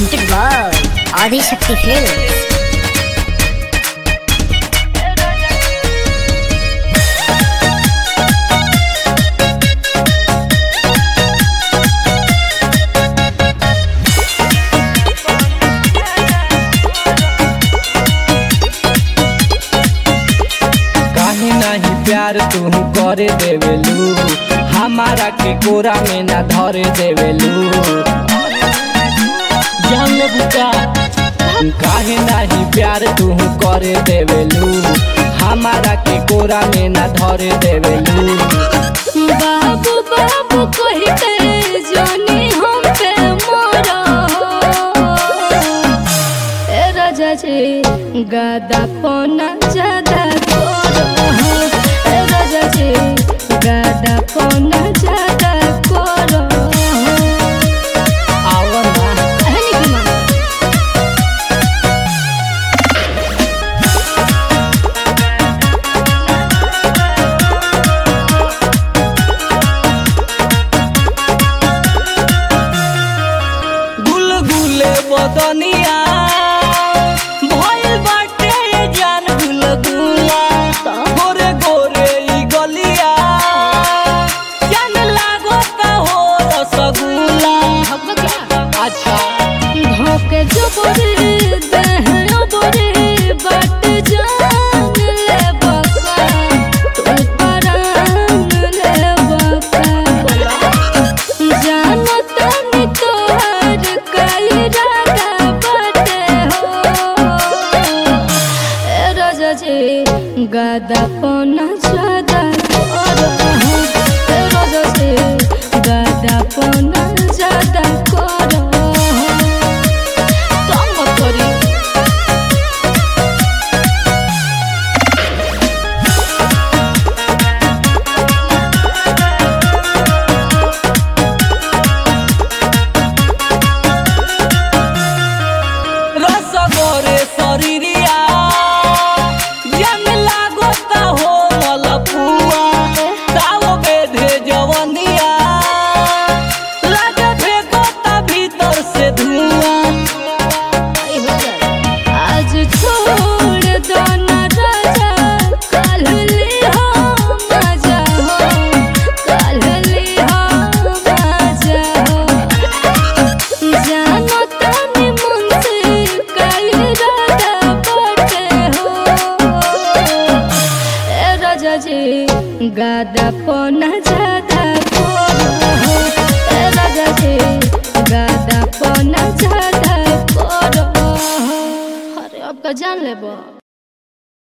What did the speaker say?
presented by Adi Shakti Films. काहे नहीं प्यार तू करे देवेलू हमारा के कोरा में ना धरे देवेलू जान ले बुका काहे नहीं प्यार तू करे देवेलू हमारा के कोरा में ना धरे देवेलू बाबू बाबू कही के जानी हम पे मोरा ए राजा जी गादा पोना ज्यादा करो ए राजा जी गादा पोना ज्यादा करो आवा ना कहनी की मामा गुलगुले बदनिया भइल बाटे जान गुलगुला गोरे गोरे ई गलिया जान लागता हो रसगुल्ला अच्छा धोके जो बोरे दहनो बोरे बाट जान ले बका तुल परान ले बका जानो तनी तोहर कई रागा बाटे हो ए राजा जी गादा पोना ज्यादा करो ए राजा जी गादा पोना ज्यादा करो तंग करी रस गोरे शरीरिया जान लागता हो मलपुआ ताव बेधे जवनिया लागे फेंकता भीतर से धुआं आज छोड़ दो ना राजा कल ले हो मजा हो कल ले हो मजा हो जानो तनी मन से कई राजा बटे हो ए राजा जी गादा पोना ज्यादा करो ए राजा जी गादा पोना ज्यादा करो अरे अब का जान लेबो